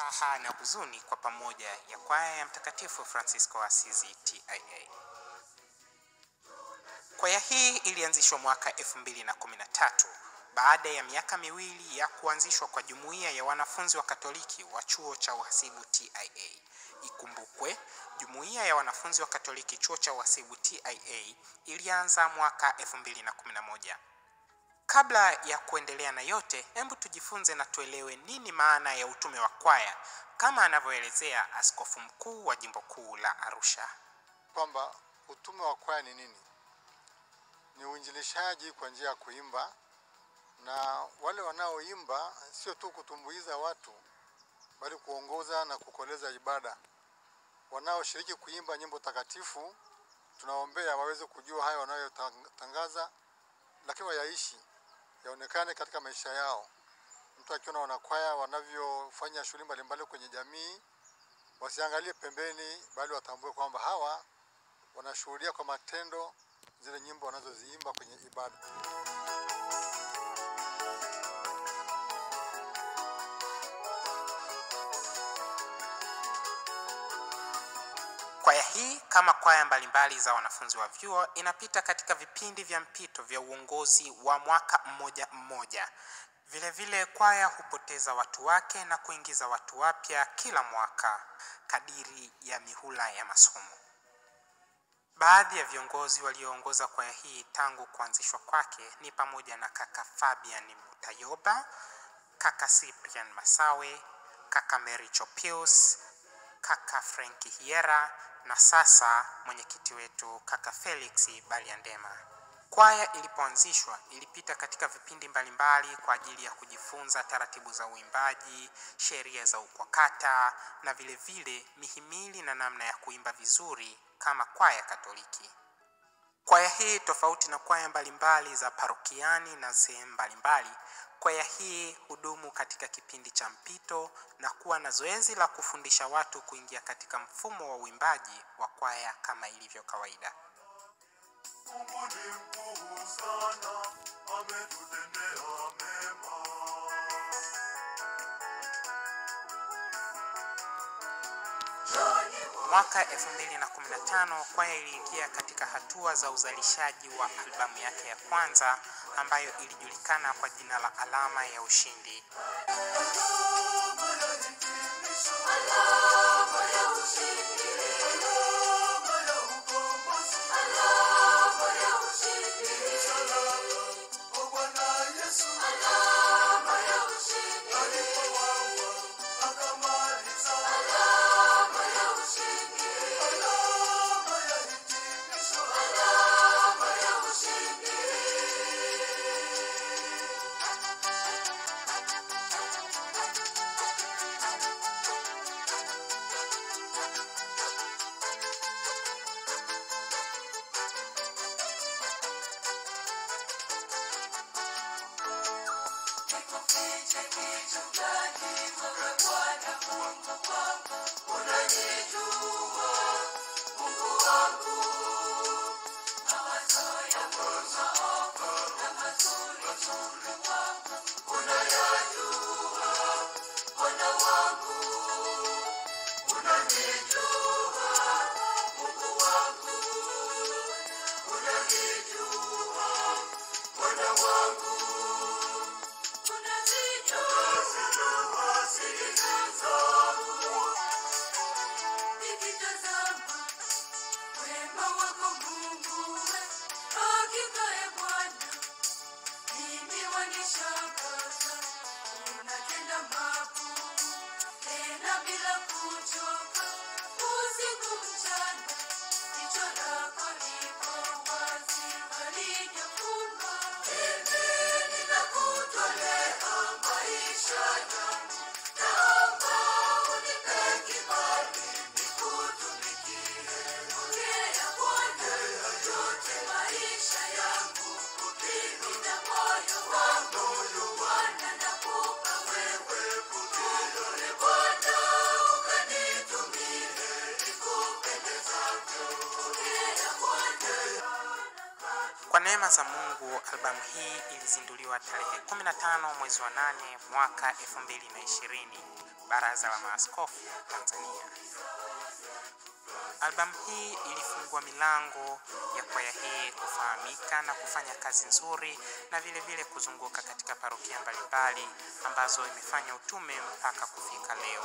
furaha na huzuni kwa pamoja ya kwaya ya Mtakatifu Francisco wa Asizi TIA. Kwaya hii ilianzishwa mwaka 2013 baada ya miaka miwili ya kuanzishwa kwa jumuiya ya wanafunzi wa Katoliki wa chuo cha uhasibu TIA. Ikumbukwe, jumuiya ya wanafunzi wa Katoliki chuo cha uhasibu TIA ilianza mwaka 2011. Kabla ya kuendelea na yote, hebu tujifunze na tuelewe nini maana ya utume wa kwaya kama anavyoelezea askofu mkuu wa jimbo kuu la Arusha. kwamba utume wa kwaya ni nini? Ni uinjilishaji kwa njia ya kuimba, na wale wanaoimba sio tu kutumbuiza watu, bali kuongoza na kukoleza ibada. Wanaoshiriki kuimba nyimbo takatifu, tunaombea waweze kujua hayo wanayotangaza, lakini wayaishi, yaonekane katika maisha yao. Mtu akiona wanakwaya wanavyofanya shughuli mbalimbali kwenye jamii, wasiangalie pembeni, bali watambue kwamba hawa wanashuhudia kwa matendo zile nyimbo wanazoziimba kwenye ibada. Kwaya hii kama kwaya mbalimbali za wanafunzi wa vyuo inapita katika vipindi vya mpito vya uongozi wa mwaka mmoja mmoja. Vile vile kwaya hupoteza watu wake na kuingiza watu wapya kila mwaka kadiri ya mihula ya masomo. Baadhi ya viongozi walioongoza kwaya hii tangu kuanzishwa kwake ni pamoja na kaka Fabian Mutayoba, kaka Cyprian Masawe, kaka Mary Chopius, kaka Franki Hiera na sasa mwenyekiti wetu kaka Felix Baliandema. Kwaya ilipoanzishwa ilipita katika vipindi mbalimbali kwa ajili ya kujifunza taratibu za uimbaji, sheria za ukwakata na vile vile mihimili na namna ya kuimba vizuri kama kwaya Katoliki. Kwaya hii tofauti na kwaya mbalimbali za parokiani na sehemu mbalimbali, kwaya hii hudumu katika kipindi cha mpito na kuwa na zoezi la kufundisha watu kuingia katika mfumo wa uimbaji wa kwaya kama ilivyo kawaida. Mungu ni mkuu sana, ametutendea mema. Mwaka 2015 kwaya iliingia katika hatua za uzalishaji wa albamu yake ya kwanza ambayo ilijulikana kwa jina la Alama ya Ushindi. Kwa Bwana Yesu, alipowaua, akamaliza. Alama ya hitimisho. Nikitazama wema wako Mungu, hakika e Bwana, mimi wanishangaza. Unatenda makuu tena bila kuchoka, usiku mchana, jicho lako liko wazi, halijafumba. Mimi ninakutolea maisha yangu, naomba unipe kibali nikutumikie. Ongea Bwana yote maisha yangu, mimi na moyo wangu, Bwana nakupa wewe. Ongea Bwana ukanitumie, nikupendezavyo. Ongea Bwana Kwa neema za Mungu, albamu hii ilizinduliwa tarehe 15 mwezi wa 8 mwaka 2020 Baraza la Maaskofu Tanzania. Albamu hii ilifungua milango ya kwaya hii kufahamika na kufanya kazi nzuri na vile vile kuzunguka katika parokia mbalimbali ambazo imefanya utume mpaka kufika leo.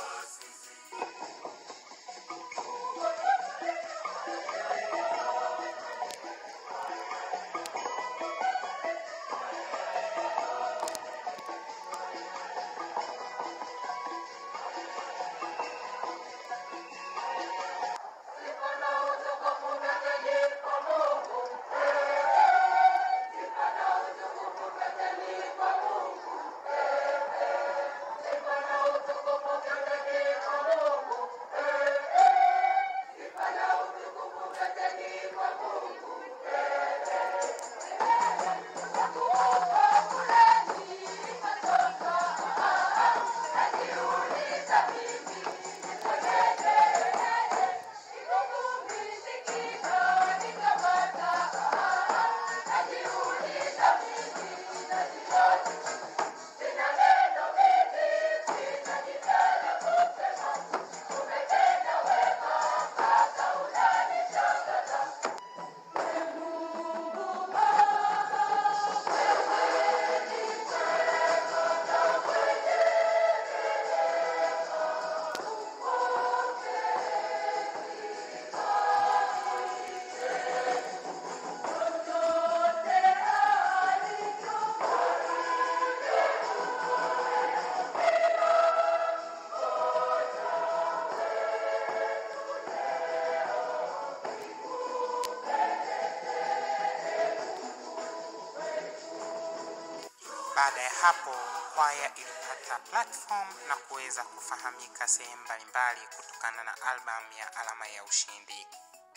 Baada ya hapo kwaya ilipata platform na kuweza kufahamika sehemu mbalimbali kutokana na albamu ya Alama ya Ushindi.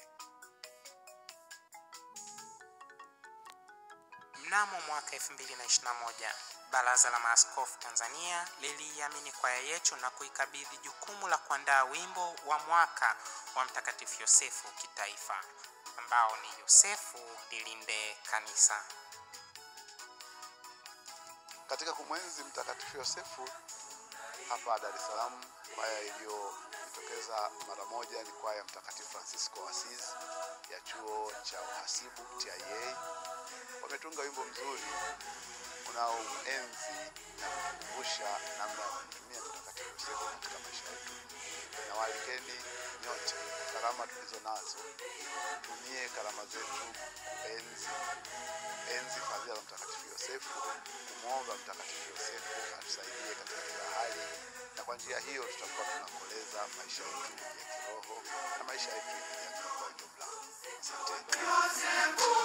Mnamo mwaka 2021 Baraza la Maaskofu Tanzania liliiamini kwaya yetu na kuikabidhi jukumu la kuandaa wimbo wa mwaka wa Mtakatifu Yosefu kitaifa ambao ni Yosefu lilinde kanisa. Katika kumwenzi Mtakatifu Yosefu hapa Dar es Salaam, kwaya iliyojitokeza mara moja ni kwaya Mtakatifu Francisco wa Assisi ya chuo cha uhasibu TIA. Wametunga wimbo mzuri unaoenzi na kukumbusha namna ya kumtumia Mtakatifu Yosefu katika maisha yetu. Na waalikeni nyote, karama tulizo nazo, tumie karama zetu kuenzi enzi fadhila za Mtakatifu Yosefu, kumwomba Mtakatifu Yosefu atusaidie katika kila hali, na kwa njia hiyo tutakuwa tunakoleza maisha yetu ya kiroho na maisha yetu ya kijamii kwa ujumla. Asanteni.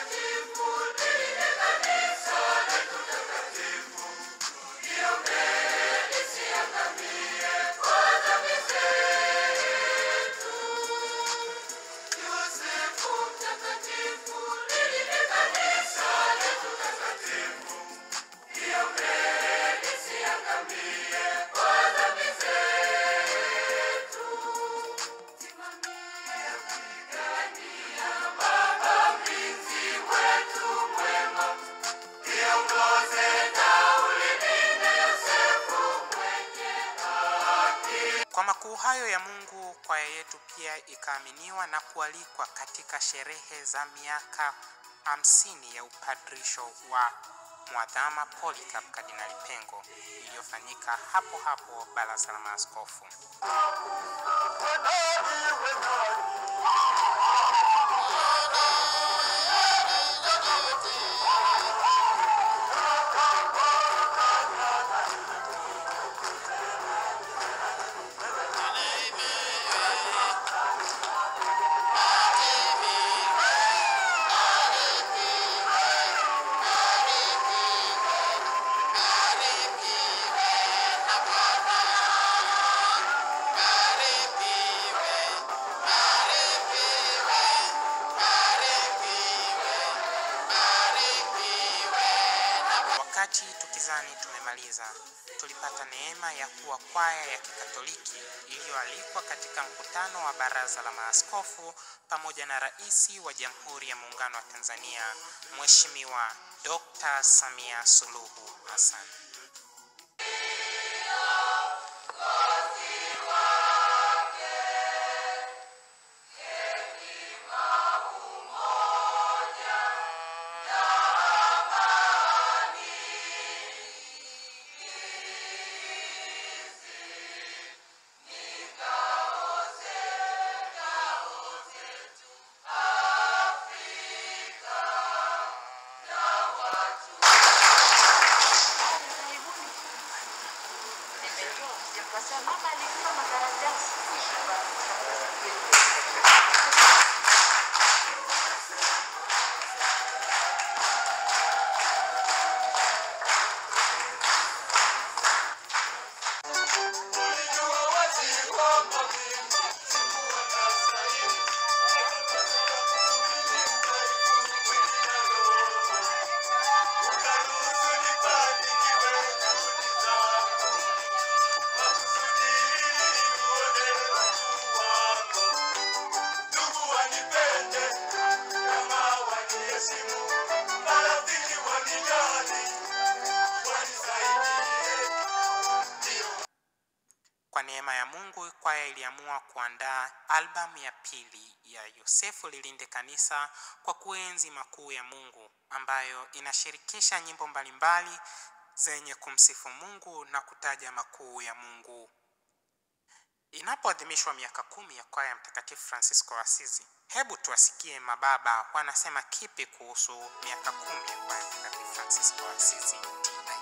Kwa makuu hayo ya Mungu, kwaya yetu pia ikaaminiwa na kualikwa katika sherehe za miaka hamsini ya upadrisho wa Mwadhama Polycarp Kardinali Pengo iliyofanyika hapo hapo Baraza la Maaskofu. Wakati tukizani tumemaliza, tulipata neema ya kuwa kwaya ya Kikatoliki iliyoalikwa katika mkutano wa Baraza la Maaskofu pamoja na Rais wa Jamhuri ya Muungano wa Tanzania, Mheshimiwa Dr. Samia Suluhu Hassan. God Mama alikuwa makaratasi. Kwa neema ya Mungu, kwaya iliamua kuandaa albamu ya pili ya Yosefu Lilinde Kanisa kwa kuenzi makuu ya Mungu, ambayo inashirikisha nyimbo mbalimbali zenye kumsifu Mungu na kutaja makuu ya Mungu. Inapoadhimishwa miaka kumi ya kwaya ya Mtakatifu Francisco wa Asizi, hebu tuwasikie mababa wanasema kipi kuhusu miaka kumi ya kwaya ya Mtakatifu Francisco wa Asizi TIA.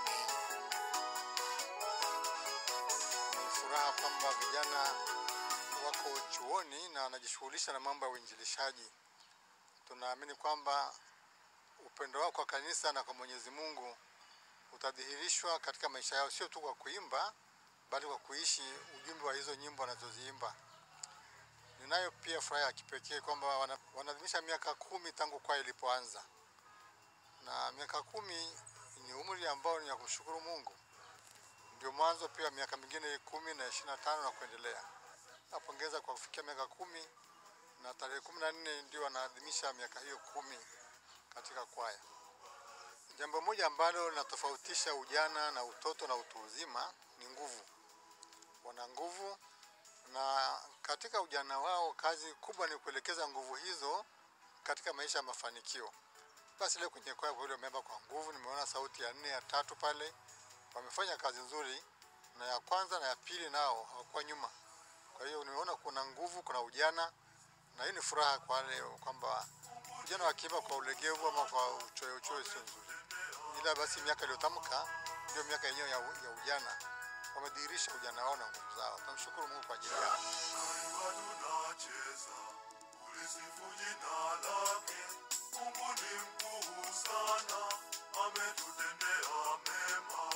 Ni furaha kwamba vijana wako chuoni na wanajishughulisha na mambo ya uinjilishaji. Tunaamini kwamba upendo wao kwa kanisa na kwa Mwenyezi Mungu utadhihirishwa katika maisha yao, sio tu kwa kuimba, bali kwa kuishi ujumbe wa hizo nyimbo wanazoziimba. Ninayo pia furaha ya kipekee kwamba wana- wanaadhimisha miaka kumi tangu kwaya ilipoanza, na miaka kumi ni umri ambao ni ya kumshukuru Mungu ndio mwanzo pia miaka mingine kumi na ishirini na tano na kuendelea. Napongeza kwa kufikia miaka kumi na tarehe kumi na nne ndio wanaadhimisha miaka hiyo kumi katika kwaya. Jambo moja ambalo linatofautisha ujana na utoto na utu uzima ni nguvu. Wana nguvu na katika ujana wao kazi kubwa ni kuelekeza nguvu hizo katika maisha ya mafanikio. Basi leo kwenye kwaya kwa vile wameimba kwa nguvu, nimeona sauti ya nne ya tatu pale wamefanya kazi nzuri, na ya kwanza na ya pili nao hawakuwa nyuma. Kwa hiyo nimeona kuna nguvu, kuna ujana, na hii ni furaha kwa wale kwamba vijana wakiimba kwa ulegevu ama kwa uchoyo uchoyo sio nzuri, ila basi miaka iliyotamka ndio miaka yenyewe ya, u- ya ujana. Wamedhihirisha ujana wao na nguvu zao. Tunamshukuru Mungu kwa ajili yao. Taifa tunacheza, ulisifu jina lake. Mungu ni mkuu sana, ametutendea mema.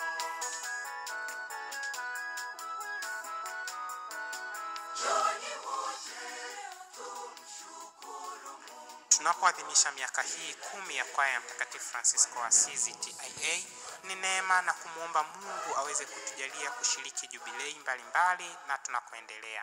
Tunapoadhimisha miaka hii kumi ya kwaya ya Mtakatifu Francisco wa Asizi TIA, ni neema na kumwomba Mungu aweze kutujalia kushiriki jubilei mbalimbali na tunakoendelea.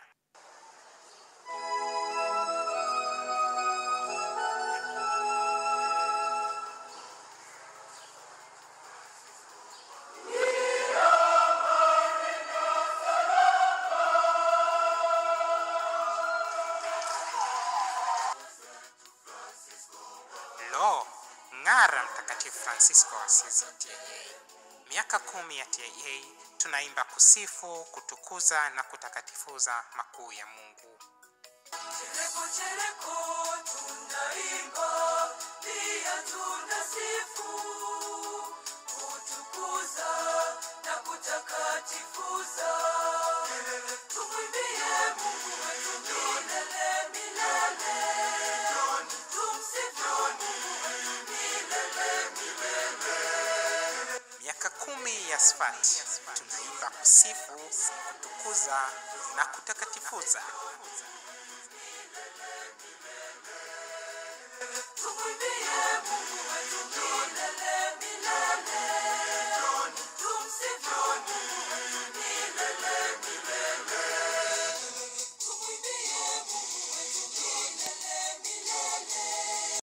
Lo, ng'ara Mtakatifu Francisco wa Asizi TIA. Miaka kumi ya TIA tunaimba kusifu, kutukuza na kutakatifuza makuu ya Mungu. Chereko chereko tunaimba, pia tunasifu, kutukuza na kutakatifuza. Tumwimbie Mungu wetu milele milele, tumsifu Mungu wetu milele milele. Miaka kumi ya Sfati tunaimba kusifu, kutukuza na kutakatifuza.